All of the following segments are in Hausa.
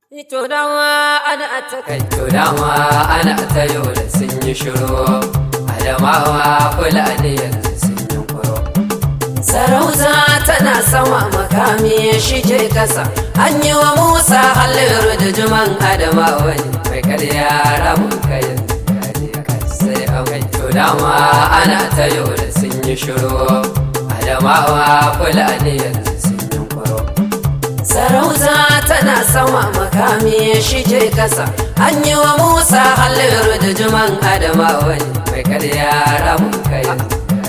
To dama ana ta kai to dama ana ta yola sun yi shiru adamawa fulani yanzu sun yi kuro sarauta tana sama makami shi ke kasa an yi wa musa halliru da juman adamawa ne mai karya ramun kayan sai an kai to dama ana ta yola sun yi shiru adamawa fulani yanzu sun yi kuro sarauta tana sama makami shi ke kasa an yi wa musa halliru da juman adamawa ne mai karya ramun kayan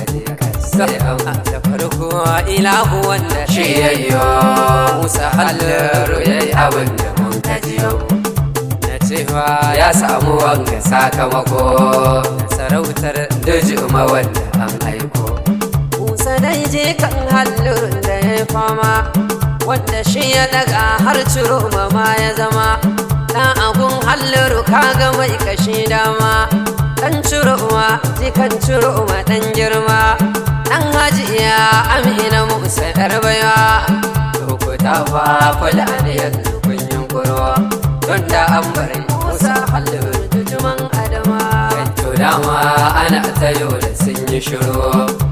sai an da farko ilahu wanda shi yayyo musa halliru ya yi abin da mun kajiyo na cewa ya samu wanga sakamako sarautar dujuma wanda an aiko musa dai je kan hallirin da ya fama wanda shi ya daga har ciro ma ya zama dan agun halliru kaga mai kashi dama dan ciro ma jikan ciro ma dan girma dan hajiya amina musa yar baiwa lokuta fa kula da yanzu kun yunkuro tun da an bari musa halliru tujuman adama to dama ana ta da sun yi shiru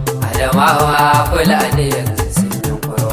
adamawa kula da yanzu sun yunkuro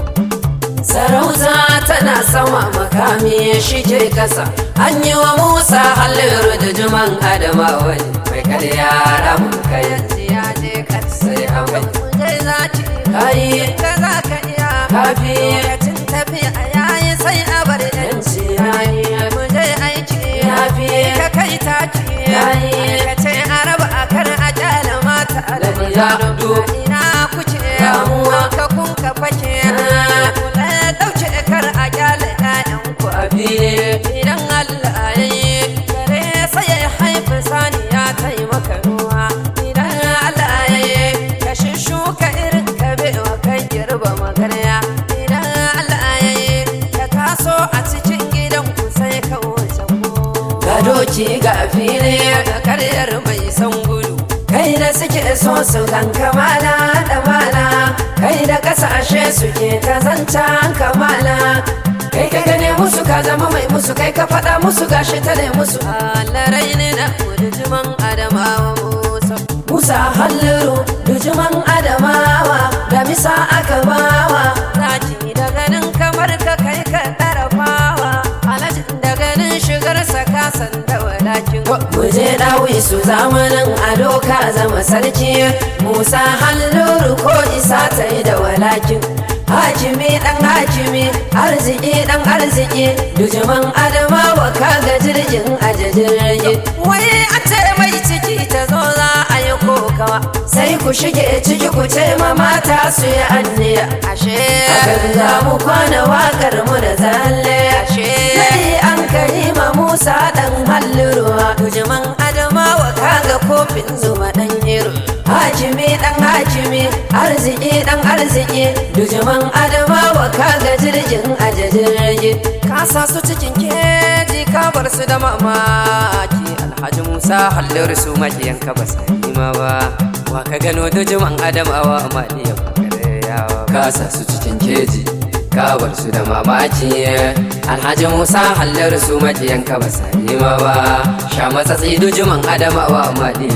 sarauta tana sama makami shi ke kasa an yi wa musa halliru da juman adamawa ne mai karya ramun kayan ya je kan sai an kai Zai za ci kayi ka za ka iya kafi lokacin tafiya yayi sai a bar yanci yayi mu je aiki Yafi. ka kai taki Yayi. ka ce a raba a kar a kyala mata Da maza aladu du. ina kuke Damuwa. ka kun ka fake Ah. kula dauke kar a kyala ƴaƴan ku a abi idan Allah ya yi gare sai ya haifi saniya ta yi maka ruwa idan Allah ya yi ka shuka irin ka bewa kai girba magarya idan Allah ya yi ka taso a cikin gidan ku sai ka wuce ko ga doki ga fili ga karyar mai san gudu kai da suke so su gan kamala da mala kai da kasashe suke ta zancan kamala kai ka gane musu ka zama mai musu kai ka faɗa musu gashi ta ne musu Allah rai ne na kudujuman adamawa musa musa halliru dujuman adamawa da misa aka bawa zaki da ganin kamar ka kai ka ɗarafawa alhaji da ganin shigar sa ka san da walakin mu je dawi su zamanin ado ka zama sarki musa halliru ko isa ta yi da walakin hakimi dan hakimi arziki dan arziki dujuman adamawa kaga jirgin aje jirgi wai a ce mai ciki ta zo za a yi kokawa sai ku shige ciki ku ce ma mata su yi anniya ashe akan za mu kwana wakar mu da zalle ashe sai an kai ma musa dan halliruwa tujiman adamawa kaga kofin zuba dan iro hakimi dan hakimi arziki dan arziki dujuman adamawa kaga jirgin aje jirgi ka sa su cikin keji ka bar su da mamaki alhaji musa hallar su makiyan ka ba sai ma ba wa ka gano dujuman adamawa amaliya yawa kasa su cikin keji ka bar su da mamaki alhaji musa hallar su makiyan ka ba sani ma ba sha matsatsi dujuman adamawa madiya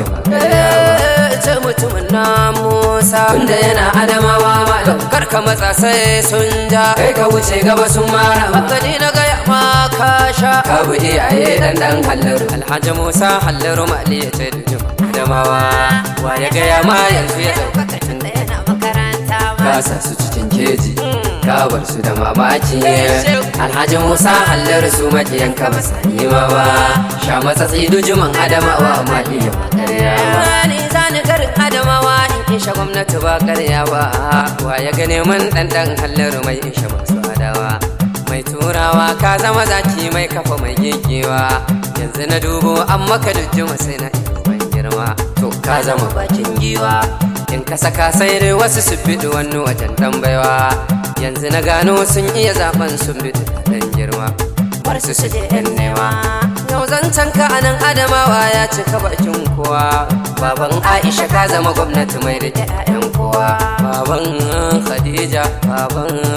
ce mutumin na musa tunda yana adamawa malam kar ka matsa sai sun ja kai ka wuce gaba sun mara ma gani na gaya ma ka sha ka bi iyaye dan dan hallar alhaji musa hallar mali ya ce dujuman adamawa wa ya gaya ma yanzu ya ɗaukaka tun da yana makaranta ma kasa su cikin keji ka bar su da mamaki alhaji musa hallar su makiyan ka ba sani ma ba sha matsatsi dujuman adamawa madiya ni zani garin adamawa in isha gwamnati ba karya ba wa ya gane mun ɗanɗan hallar mai isha masu adawa mai turawa ka zama zaki mai kafa mai gegewa yanzu na dubo an maka dujjuma sai na ban girma to ka zama bakin giwa in ka saka sai dai wasu su biɗi wani wajen ɗan baiwa yanzu na gano sun iya zaben sun biɗi ɗan girma bar su su je yan nema yau zancen ka anan adamawa ya cika bakin kowa baban aisha ka zama gwamnati mai rike 'ya'yan kowa baban khadija baban ibrahim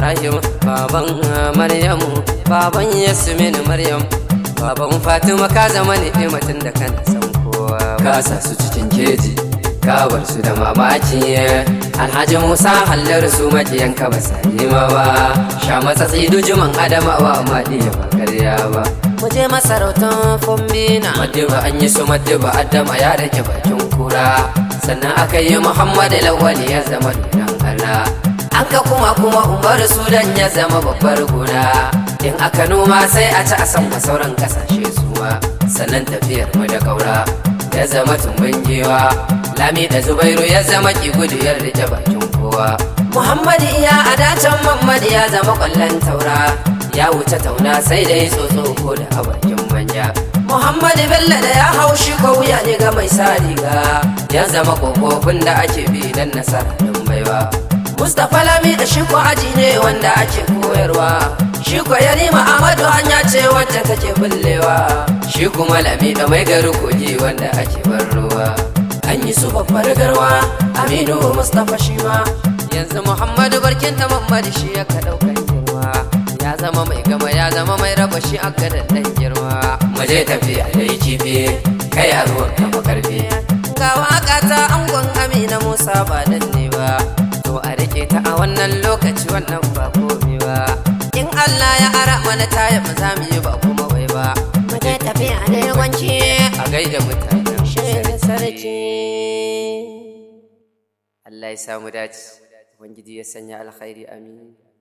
ibrahim baban maryamu baban yasmin maryam baban fatima ka zama ni'imatin da kana san kowa ka sa su cikin keji ka bar su da mamaki alhaji musa hallar su makiyan ka ba sai ma ba sha matsatsi dujuman adamawa amma diya ba karya ba mu je masarautar fombina madiba an yi su madiba adama ya rage bakin kura sannan aka yi muhammadu lawali ya zama dunan allah an ka kuma kuma umar sudan ya zama babbar gona in aka noma sai a ci a san sauran kasashe suwa sannan tafiyar mu da kaura ya zama tumbin giwa lami da zubairu ya zama ki gudu ya rike bakin kowa muhammadu iya a dacen mamadu ya zama kwallon taura ya wuce tauna sai dai tsotso ko da a bakin manja muhammadu bello da ya hau shi ko wuya ne ga mai sa riga ya zama kofofin da ake bi dan nasara don baiwa mustapha lami da shi ko aji ne wanda ake koyarwa shi ko yarima amadu hanya ce wacce take bullewa shi kuma lami da mai gari kogi wanda ake bar ruwa an yi su babbar garwa aminu mustapha shi ma yanzu muhammadu barkin ta mamadu shi ya ka daukar girma ya zama mai gama ya zama mai raba shi aka da dan girma mu je tafiya da yi kifi kai a ruwan kama karfi ga waka ta angon amina musa ba dan ne ba to a rike ta a wannan lokaci wannan ba komai ba in allah ya ara mana taya ba za mu yi ba kuma wai ba mu je tafiya da yawanci a gaida mutanen shirin sarki Allah ya samu dace Ubangiji ya sanya alkhairi amin